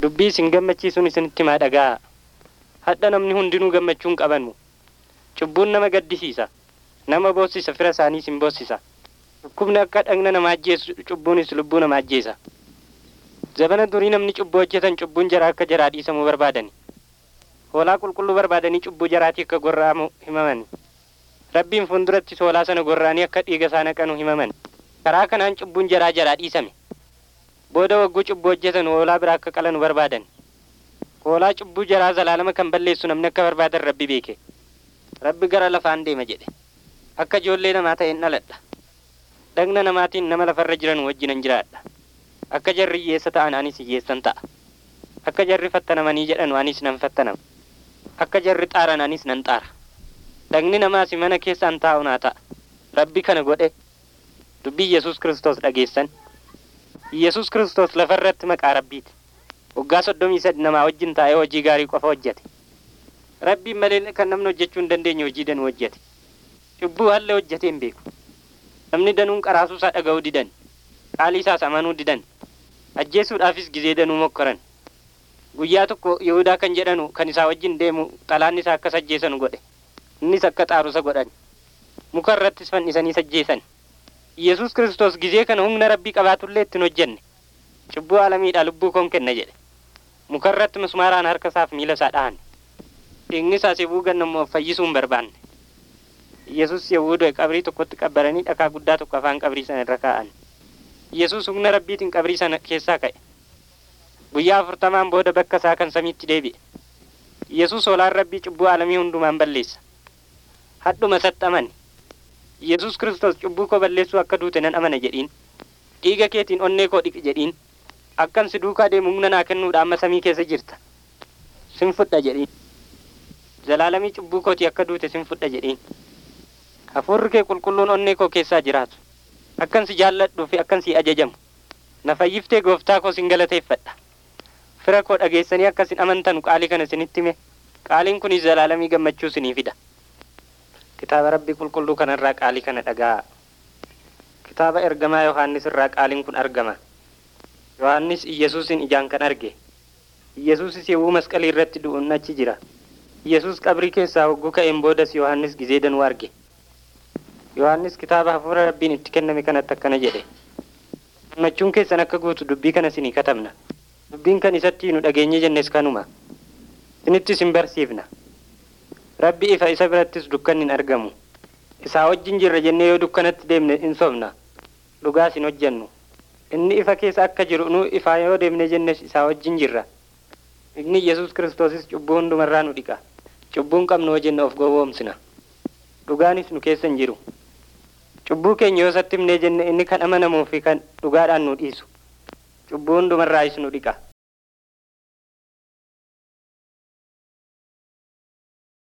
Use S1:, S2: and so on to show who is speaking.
S1: dubbii isin gammachiisuun isinitti himaa dhaga'a hadha namni hundinuu gammachuun qabanmu cubbuun nama gaddisiisa nama boossisa fira isaanii isin boossisa dhukkubni akka dhagna namaa ajjeesu cubbuunis lubbuu namaa ajjeesa zabana durii namni cubbuu hojjetan cubbuun jaraa akka jaraa dhiisamuu barbaadani hoolaa qulqulluu barbaadanii cubbuu jaraatii akka gorra'amu himamani rabbiin fuulduratti hoolaa sana gorra'anii akka dhiiga isaa naqanu himaman karaa kanaan cubbuun jaraa jaraa dhiisame booda wagguu cubbuu hojjetan hoolaa biraa akka qalanu barbaadan hoolaa cubbuu jaraa zalaalama kan balleessu namni akka barbaadan rabbi beeke rabbi gara lafaan deema jedhe akka ijoollee namaa ta'een dhaladha dhagna namaatiin nama lafarra jiran wajjinan jiraadha akka jarri hiyyeessa ta'an anis hiyyeessan ta'a akka jarri fattanamanii jedhan anis nan fattanama akka jarri xaaran anis nan xaara dhagni namaas mana keessaan taa'u naa ta'a rabbi kana godhe dubbii yesus kristos dhageessan yesus kristos lafarratti maqaa rabbiiti waggaa soddomii sadi namaa wajjin taa'ee hojii gaarii qofa hojjete rabbiin malee kan namni hojjechuu hin dandeenye hojii danuu hojjete cubbuu hallee hojjetee hin beeku namni danuun qaraasuu isaa dhaga'uu didan qaalii isaas amanuu didan ajjeesuudhaafis gizee danuu mokkoran guyyaa tokko yihudaa kan jedhanu kan isaa wajjin deemu xalaan isaa akkas ajjeesanu godhe innis akka xaarusa godhan muka irrattis fannisanii ajjeesan yesus kristos gizee kana humna rabbii qabaatullee ittiin hojjenne cubbuu alamiidha lubbuu koon kenna jedhe muka irratti mismaaraan harka isaaf miila isaa dhahan dhiigni isaas yewuu gannammoo fayyisuu hin barbaanne yesus yewuu du'e qabrii tokkotti qabbaranii dhakaa guddaa tokko afaan qabrii sana irra kaa'an yesus humna rabbiitiin qabrii sana keessaa ka'e guyyaa afurtamaan booda bakka isaa kan samiitti deebi'e yesus hoolaan rabbii cubbuu alamii hundumaan balleessa hadhuma isatti amane yesus kristos cubbuu koo balleessuu akka duute nan amana jedhiin dhiiga keetiin onnee koo dhiqi jedhiin akkan si duukaa deemu humna naa kennuudha amma samii keessa jirta sin fudha jedhiin zalaalamii cubbuu kooti akka duute sin fudha jedhiin hafuurri kee qulqulluun onnee koo keessaa jiraatu akkan si jaalladhuu fi akkan si ajajamu na fayyiftee gooftaa koo sin galateeffadha fira koo dhageessanii akkasin amantanu qaalii kana sinitti hime qaaliin kunis zalaalamii gammachuu sinii fida kitaaba rabbii qulqulluu kanarraa qaalii kana dhaga'a kitaaba ergamaa yohaannis irraa qaaliin kun argama yohaannis iyesuusin ijaan kan arge iyesuusis yewuu masqalii irratti du'uun achi jira iyesuus qabrii keessaa hogguu ka'een boodas yohaannis gizee danuu arge yohaannis kitaaba hafuura rabbiin itti kenname kanatti akkana jedhe gammachuun keessan akka guutu dubbii kana sinii katabna dubbiin kan isatti nu dhageenye jennes kanuma isinittis hin barsiifna rabbi ifa isa birattis dukkanni hin argamu isaa wajjin jirra jennee yoo dukkanatti deemne in sobna dhugaas hin hojjennu inni ifa keessa akka jiru nu ifaa yoo deemne jennes isaa wajjin jirra igni yesus kiristoosis cubbuu hundumarraa nu dhiqa cubbuun qabnu hojjenna of gowwoomsina dhugaanis nu keessa hin jiru cubbuu keenya yoo isatti himnee jenne inni kan amanamuu fi kan dhugaadhaan nu dhiisu cubbuu hundumarraayis nu dhiqa